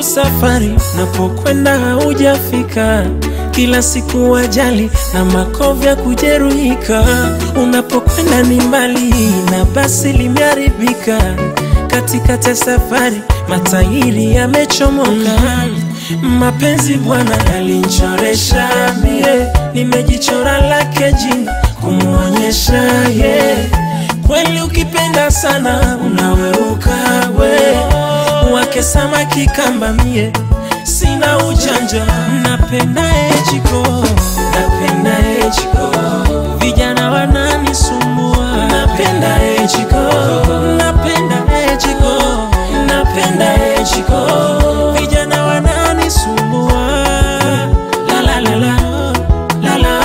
nusu safari, napokwenda haujafika. Kila siku ajali na makovu ya kujeruhika. Unapokwenda ni mbali na basi limeharibika. Katikati ya safari matairi yamechomoka. Mapenzi bwana yalinchoresha mie, nimejichora lake jina kumwonyesha ye. Kweli ukipenda sana unaweuka we, wake samaki kamba mie, sina ujanja, napenda ejiko, napenda ejiko, vijana wananisumbua, napenda ejiko, napenda ejiko, napenda ejiko, vijana wananisumbua, la la la la, la la.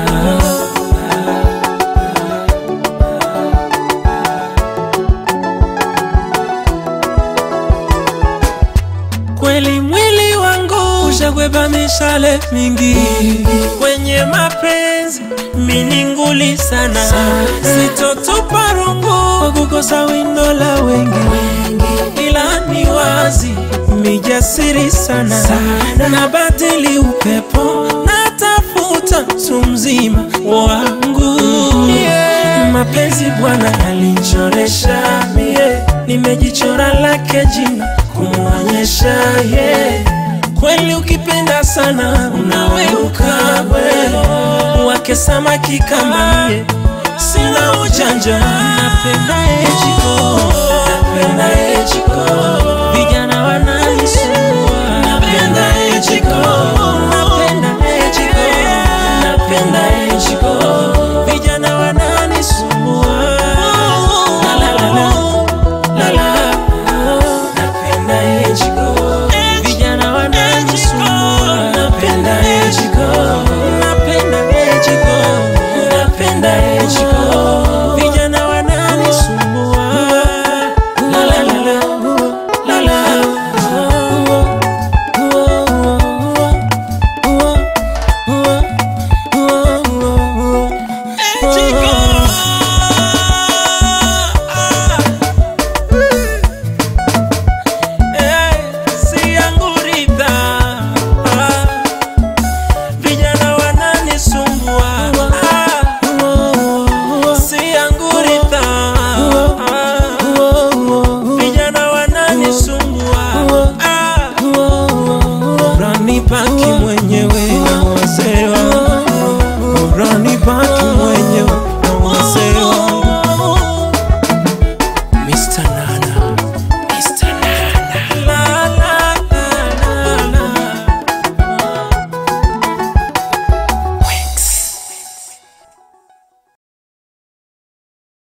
Kweli mwili wangu ushagweba mishale mingi kwenye mapenzi, mini nguli sana, sitotupa rungu kwa kukosa windo la wengi, ila ni wazi mijasiri sana, na badili upepo natafuta mtu mzima wangu Mapenzi bwana yalinchoresha mie, nimejichora lake jina kumwonyesha ye. Kweli ukipenda sana unaweuka we, wake samaki kama mie, sina ujanja, napenda ejiko, napenda ejiko,